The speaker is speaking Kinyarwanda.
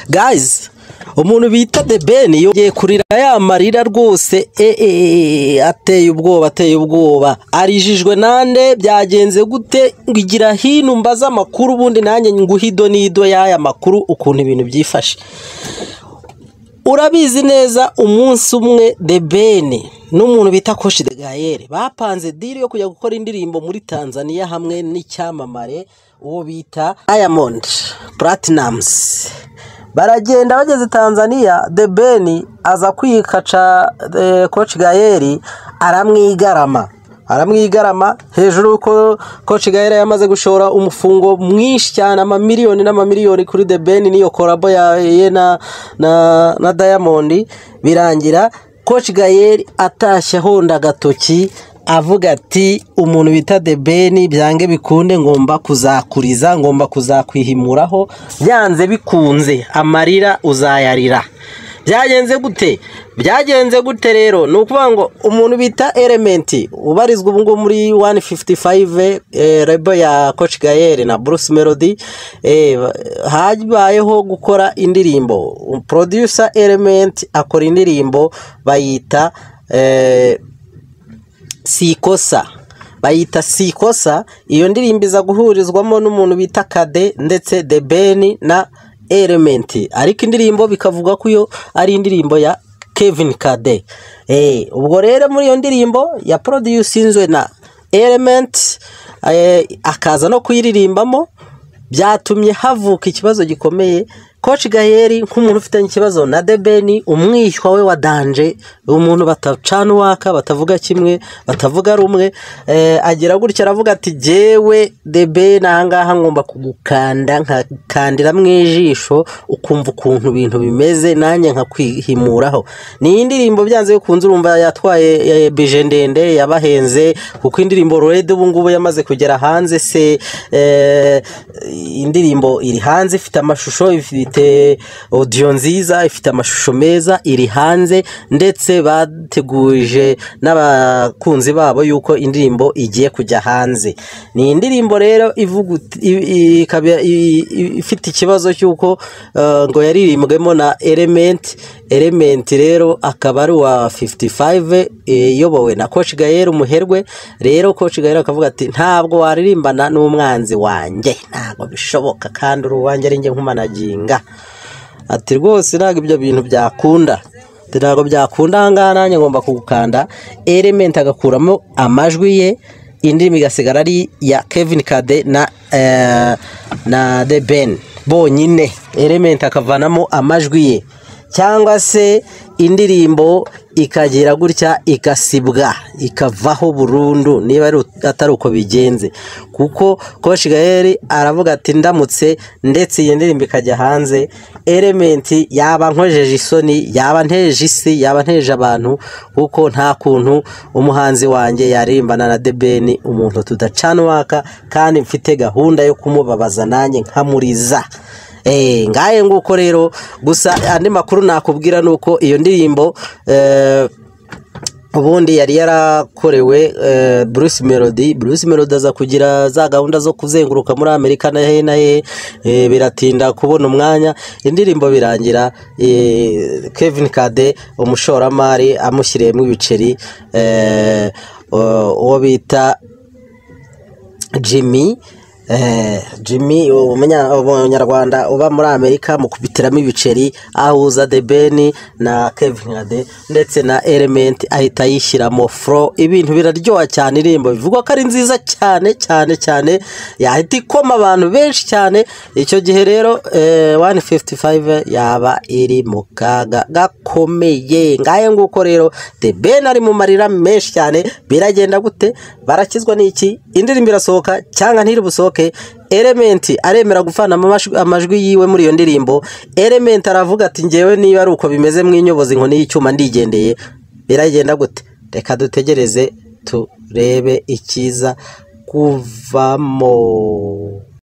gayizi umuntu bita de beni yongeye kurira ya marira rwose eee ateye ubwoba ateye ubwoba arijijwe nande byagenze gute ngo igira hino mbaze amakuru ubundi nanjye nguhido n'ido y'aya makuru ukuntu ibintu byifashe urabizi neza umunsi umwe de bene n'umuntu bita koshi de gayere bapanze diri yo kujya gukora indirimbo muri tanzania hamwe n'icyamamare uwo bita diamond platinums baragenda bageze tanzania de bene aza kwikaca koci gayeri aramwigarama aramwigarama hejuru ko koci gahera yamaze gushora umufungo mwinshi cyane amamiliyoni n'amamiliyoni kuri de beni n'iyo korabo ye na na dayamondi birangira koci gahera atashye ahonda agatoki avuga ati umuntu bita de beni byange bikunde ngomba kuzakuriza ngomba kuzakwihimuraho byanze bikunze amarira uzayarira byagenze gute byagenze gute rero ni ukuvuga ngo umuntu bita elementi ubarizwa ubu ngubu muri wani fifuti fayive rebo ya koci gayere na burusi melodi habayeho gukora indirimbo poroduyusa elementi akora indirimbo bayita sikosa bayita sikosa iyo ndirimbo iza guhurizwamo n'umuntu bita kade ndetse de beni na elementi ariko indirimbo bikavuga ko iyo ari indirimbo ya kevin kade ubwo rero muri iyo ndirimbo ya porodiyusinzwe na elementi akaza no kuyiririmbamo byatumye havuka ikibazo gikomeye koci gaheri nk'umuntu ufitanye ikibazo na debeni umwishywa we wa danje umuntu batacana uwaka batavuga kimwe batavuga rumwe agira gutya aravuga ati jyewe debeni ahangaha ngomba kugukanda nkakandira mu ijisho ukumva ukuntu ibintu bimeze nanjye nkakwihimuraho ni indirimbo byanze bikunze urumva yatwaye bije ndende yabahenze kuko indirimbo rurede ubu ngubu yamaze kugera hanze se indirimbo iri hanze ifite amashusho ifite ifite odiyo nziza ifite amashusho meza iri hanze ndetse bateguje n'abakunzi babo yuko indirimbo igiye kujya hanze ni indirimbo rero ifite ikibazo cy'uko ngo yaririmbwemo na elementi elementi rero akaba ari uwa fifuti fayive iyobowe na koci gahera umuherwe rero koci gahera akavuga ati ntabwo waririmbana n'umwanzi wanjye ntabwo bishoboka kandi uri uwanjye ari njye nkumanaginga ati rwose ntabwo ibyo bintu byakunda ntabwo byakunda aha ngaha nanjye ngomba kugukanda elementi agakuramo amajwi ye indirimbo igasigara ari iya kevin kade na na de ben bonyine elementi akavanamo amajwi ye cyangwa se indirimbo ikagira gutya igasibwa ikavaho burundu niba atari uko bigenze kuko koshi gaheri aravuga ati ndamutse ndetse iyi ndirimbo ikajya hanze elementi yaba nkojeje isoni yaba nteje isi yaba nteje abantu kuko nta kuntu umuhanzi wanjye yaririmbana na debeni umuntu tudacana uwaka kandi mfite gahunda yo kumubabaza nanjye nkamuriza ngahe nguko rero gusa andi makuru nakubwira ni uko iyo ndirimbo ubundi yari yarakorewe bruce melody bruce melody aza kugira za gahunda zo kuzenguruka muri amerika na he na he biratinda kubona umwanya indirimbo birangira kevin kade umushoramari amushyiriyemo ibiceri uwo bita jimmy jimmy umunyarwanda uba muri amerika mu kubitiramo ibiceri ahuza de beni na kevin ade ndetse na elementi ahita yishyiramo furo ibintu biraryoha cyane irembo bivugwa ko ari nziza cyane cyane cyane yahita ikoma abantu benshi cyane icyo gihe rero wani fifuti fayive yaba iri mu kaga gakomeye ngahe nguko rero de beni ari mu marira menshi cyane biragenda gute barakizwa n'iki indirimbo irasohoka cyangwa ntiri busohoke elementi aremera gufana amajwi yiwe muri iyo ndirimbo elementi aravuga ati ngewe niba ari uko bimeze mw'inyobozi inkoni y'icyuma ndigendeye biragenda gute reka dutegereze turebe ikiza kuvamo